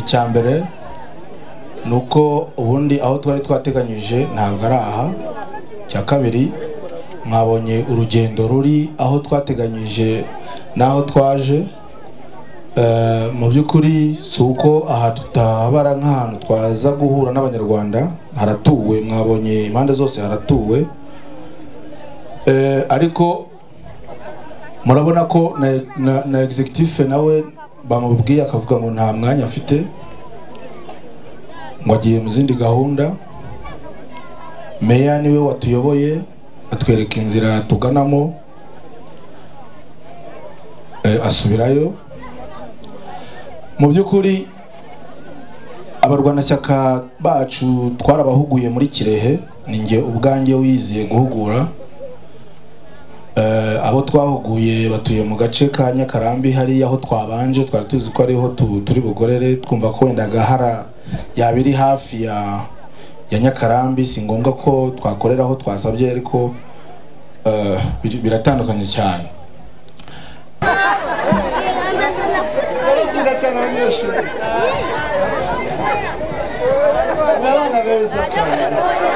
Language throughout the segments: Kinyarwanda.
icya mbere ni uko ubundi aho twari twateganyije ntabwo ari aha icya kabiri mwabonye urugendo ruri aho twateganyije n'aho twaje mu by'ukuri si uko aha tutabara nk'ahantu twaza guhura n'abanyarwanda haratuwe mwabonye impande zose haratuwe ariko murabona ko na egisegitifu nawe bamubwiye akavuga ngo nta mwanya afite ngo agiye mu zindi gahunda meya niwe watuyoboye atwereka inzira tuganamo asubirayo mu by'ukuri abarwanashyaka bacu twarabahuguye muri kirehe ni njye ubwanjye wiziye guhugura abo twahuguye batuye mu gace ka nyakarambi hariya aho twabanje twari tuzi ko ariho turi bugorere twumva ko wenda gahara yaba iri hafi ya nyakarambi si ngombwa ko twakorera aho twasabye ariko biratandukanye cyane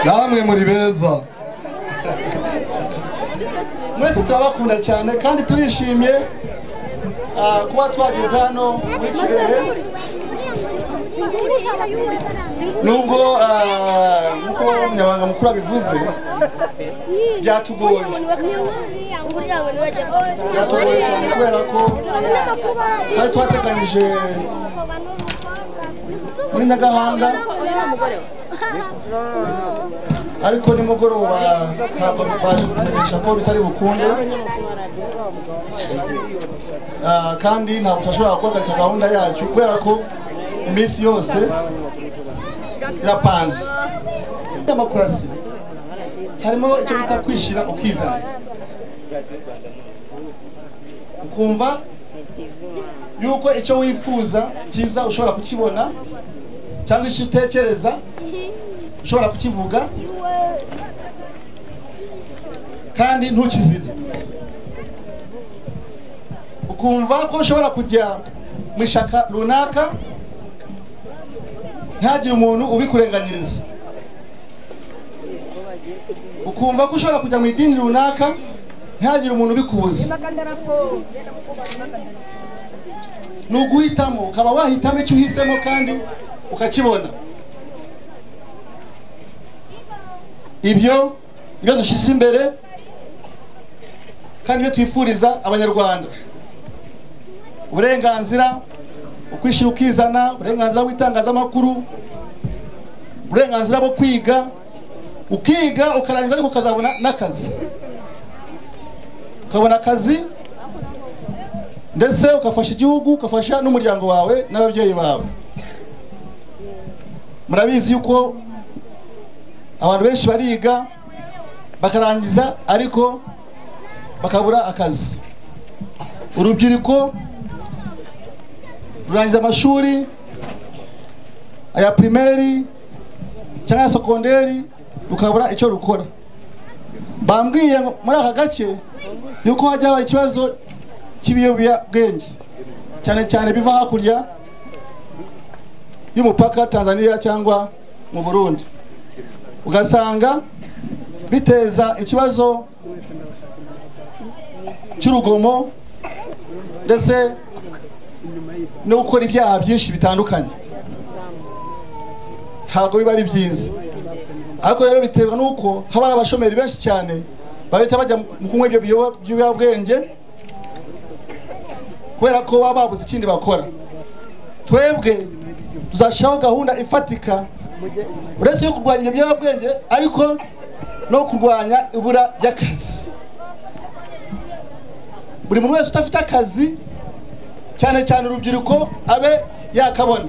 namwe muri beza mwese turabakunda cyane kandi turishimye kuba twageze hano muri kirehe nubwo nk'uko umunyamabanga mukuru abivuze byatugoye byatugoye cyane kubera ko twari twateganyije muri nyagahanga ariko nimugoroba ntabwo bitwaje kumenyesha ko bitari bukunde kandi ntabwo turashobora guhagarika gahunda yacu kubera ko iminsi yose irapanze demokarasi harimo icyo bita kwishyira ukizana ukumva yuko icyo wifuza cyiza ushobora kukibona cyangwa icyo utekereza ushobora kukivuga kandi ntukizire ukumva ko ushobora kujya mu ishyaka runaka ntihagire umuntu ubikurenganyiriza ukumva ko ushobora kujya mu idini runaka ntihagire umuntu ubikubuza ni uguhitamo ukaba wahitamo icyo uhisemo kandi ukakibona ibyo ibyo dushyize imbere kandi ibyo twifuriza abanyarwanda uburenganzira ukwishyira ukizana uburenganzira bw'itangazamakuru uburenganzira bwo kwiga ukiga ukarangiza ariko ukazabona n'akazi ukabona akazi ndetse ugafasha igihugu ugafasha n'umuryango wawe n'ababyeyi bawe murabizi yuko abantu benshi bariga bakarangiza ariko bakabura akazi urubyiruko rurangiza amashuri aya pirimeri cyangwa aya sokonderi rukabura icyo rukora bambwiye muri aka gace yuko hajya haba ikibazo cy'ibiyobyabwenge cyane cyane biva hakurya y'umupaka tanzania cyangwa mu burundi ugasanga biteza ikibazo cy'urugomo ndetse no gukora ibyaha byinshi bitandukanye ntabwo biba ari byiza ariko rero biterwa n'uko haba hari abashomeri benshi cyane bahita bajya mu kunywa ibyo biyoba- by'ibiyobyabwenge kubera ko baba babuze ikindi bakora twebwe tuzashyiraho gahunda ifatika uretse yo kurwanya ibyo biyobyabwenge ariko no kurwanya ibura ry'akazi buri muntu wese udafite akazi cyane cyane urubyiruko abe yakabona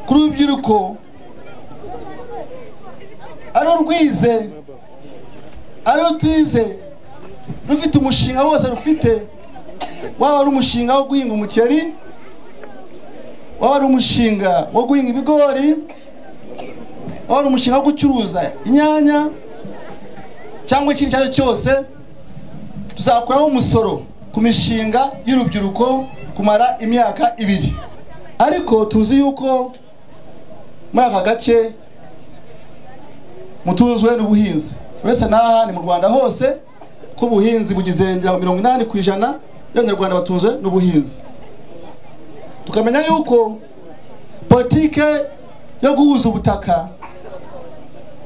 ku rubyiruko ari urwize ari rutize rufite umushinga wose rufite waba ari umushinga wo guhinga umuceri waba ari umushinga wo guhinga ibigori waba ari umushinga wo gucuruza inyanya cyangwa ikindi icyo ari cyo cyose tuzakuraho umusoro ku mishinga y'urubyiruko kumara imyaka ibiri ariko tuzi yuko muri aka gace mutunzwe n'ubuhinzi uretse n'aha ni mu rwanda hose ko ubuhinzi bugize ngira ngo mirongo inani ku ijana y'abanyarwanda batunzwe n'ubuhinzi tukamenya yuko politike yo guhuza ubutaka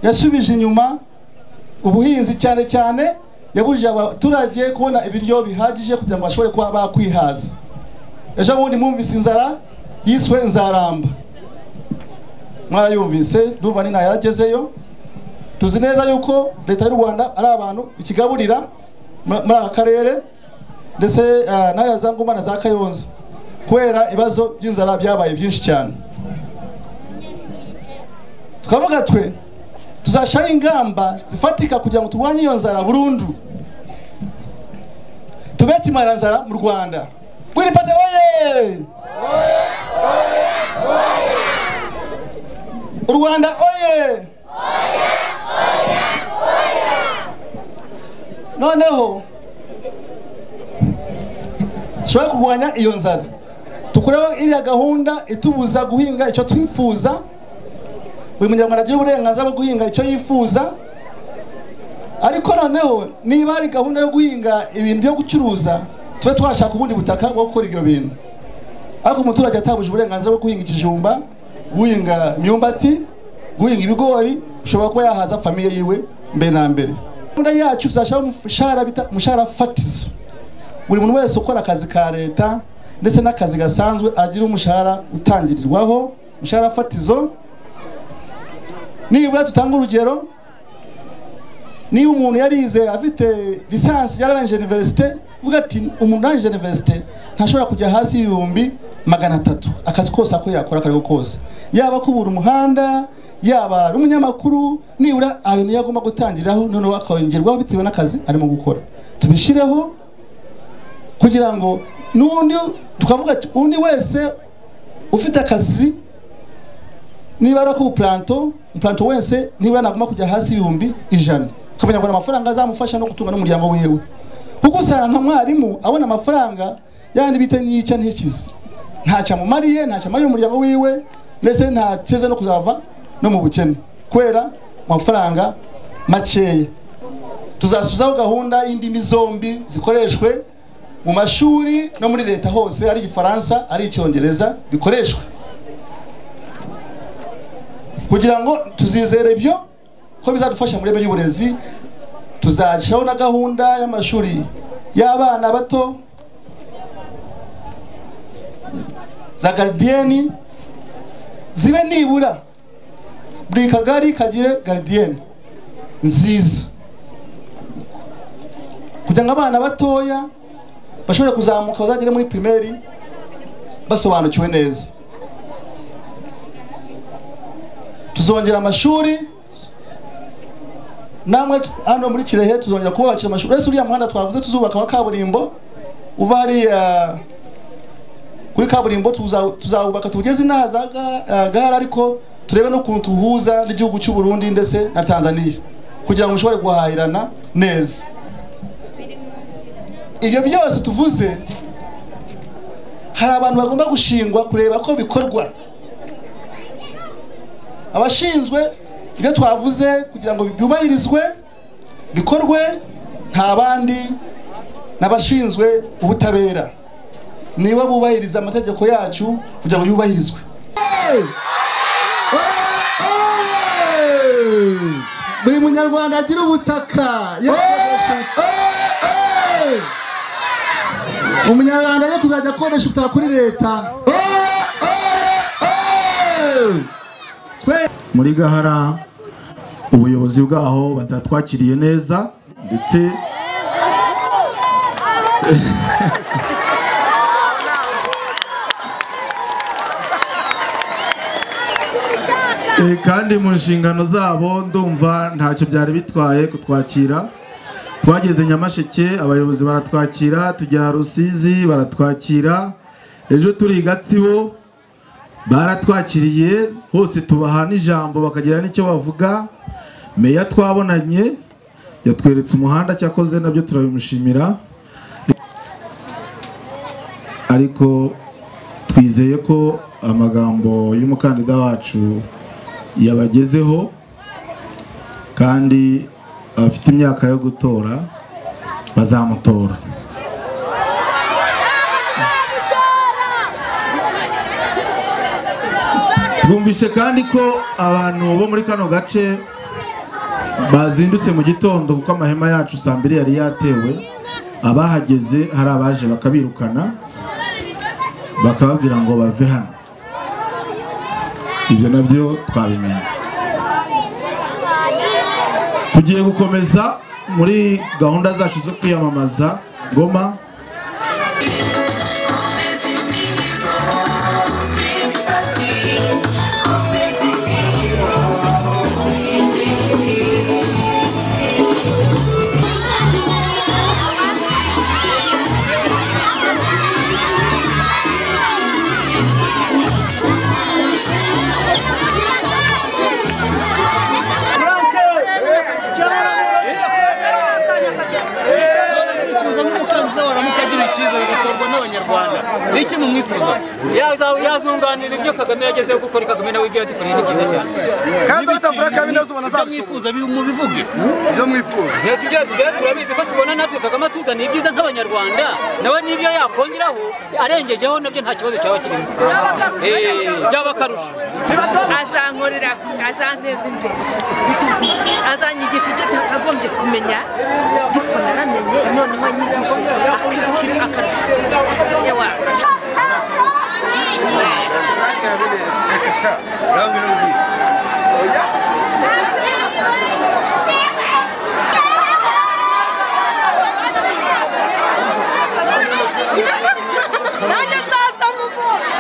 yasubije inyuma ubuhinzi cyane cyane yabujije abaturage kubona ibiryo bihagije kugira ngo bashobore kuba bakwihaza ejo bundi mwumvise inzara yiswe nzaramba mwarayumvise ndumva ni ntayagezeyo tuzi neza yuko leta y'u rwanda ari abantu ikigaburira mu- muri aka karere ndetse eh, n'ariya za ngoma na za kayonza kubera ibibazo by'inzara byabaye byinshi cyane tukavuga twe tuzashyiraho ingamba zifatika kugira ngo turwanye iyo nzara burundu tube kimara nzara mu rwanda Green Party oye u rwanda oye noneho dushobora kurwanya iyo nzara dukureho iriya gahunda itubuza guhinga icyo twifuza buri munyarwanda agira uburenganzira bwo guhinga icyo yifuza ariko noneho niba ari gahunda yo guhinga ibintu byo gucuruza tube twashaka ubundi butaka bwo gukora ibyo bintu ariko umuturage atabuje uburenganzira bwo guhinga ikijumba guhinga imyumbati guhinga ibigori ushobora kuba yahaza famiye yiwe mbere na mbere gahunda yacu tuzashyiraho umushahara bita umushahara fatizo buri muntu wese ukora akazi ka leta ndetse n'akazi gasanzwe agira umushahara utangirirwaho umushahara fatizo nibura tutanga urugero niba umuntu yarize afite lisansi yararangije iniverisite uvuga ati umuntu urangije iniverisite ntashobora kujya hasi y'ibihumbi magana atatu akazi kose ako yakora akariho kose yaba kubura umuhanda yaba ari umunyamakuru nibura ayo niyo agomba gutangiraho noneho akawongerwaho bitewe n'akazi arimo gukora tubishireho kugira ngo n'undi tukavuga ati undi wese ufite akazi niba ari ako puranto umupuranto wese niba nagomba kujya hasi ibihumbi ijana ukamenya ngo ni amafaranga azamufasha no gutunga n'umuryango wiwe kuko usanga nka mwarimu abona amafaranga yandi bita n'icyo ntikize ntacyo amumariye ntacyo amariye umuryango wiwe ndetse ntateze no kuzava no mu bukene kubera amafaranga makeya tuzasubizaho gahunda y'indimi zombi zikoreshwe mu mashuri no muri leta hose ari igifaransa ari icyongereza bikoreshwe kugira ngo tuzizere ibyo ko bizadufasha mu ireme ry'uburezi tuzashyiraho na gahunda y'amashuri y'abana bato za garidiyeni zibe nibura buri kagari kagire garidiyeni nziza kugira ngo abana batoya bashobore kuzamuka bazagere muri pirimeri basobanukiwe neza tuzongera amashuri namwe t- hano muri kirehe tuzongera kubakira amashuri ese uriya muhanda twavuze tuzubaka wa kaburimbo uva hariya kuri kaburimbo tuza- tuzawubaka tuwugeze inaha za ga- eh, gare ariko turebe n'ukuntu tuwuhuza n'igihugu cy'u Burundi ndetse na Tanzania kugira ngo mushobore guhahirana neza ibyo byose tuvuze hari abantu bagomba gushingwa kureba ko bikorwa abashinzwe ibyo twavuze kugira ngo byubahirizwe bikorwe nta bandi n'abashinzwe ubutabera nibo bubahiriza amategeko yacu kugira ngo yubahirizwe buri munyarwanda agira ubutaka yeee umunyarwanda ye kuzajya akoresha ubutaka kuri leta muri gahara ubuyobozi bwaho batatwakiriye neza ndetse Eh, kandi mu nshingano zabo ndumva ntacyo byari bitwaye kutwakira twageze nyamasheke abayobozi baratwakira tujya rusizi baratwakira ejo turi i gatsibo baratwakiriye hose tubaha n'ijambo bakagira n'icyo bavuga meya twabonanye yatweretse umuhanda cyakoze nabyo turabimushimira ariko twizeye ko amagambo y'umukandida wacu yabagezeho kandi abafite imyaka yo gutora bazamutora twumvise kandi ko abantu bo muri kano gace bazindutse mu gitondo kuko amahema yacu saa mbiri yari yatewe abahageze hari abaje bakabirukana bakababwira ngo bave hano ibyo nabyo twabimenye tugiye gukomeza muri gahunda zacu zo kwiyamamaza ngoma mwifuza nk'umukandida waramuka agira icyiza bigatorwa n'abanyarwanda ni iki mumwifuza yazunganira ibyo kagame yagezeho gukora kagame nawe ibyo yadukoreye ni byiza cyane kandi dr black habineza ubona ibyo azabishobora mwifuza bi- mubivuge ibyo mwifuza yesi ibyo yatugira turabizi ko tubona natwe kagame atuzaniye ibyiza nk'abanyarwanda nawe n'ibyo yakongeraho arengejeho nabyo nta kibazo cyaba kirimo Eh, byaba akarusho azankorera azanteza imbere azanyigisha ibyo nakagombye kumenya ariko naramenye noneho anyigishije akakiri akarusho yawa dr black habineza reka sha urangwa n'ubwiza nanjye nzasama ubwoba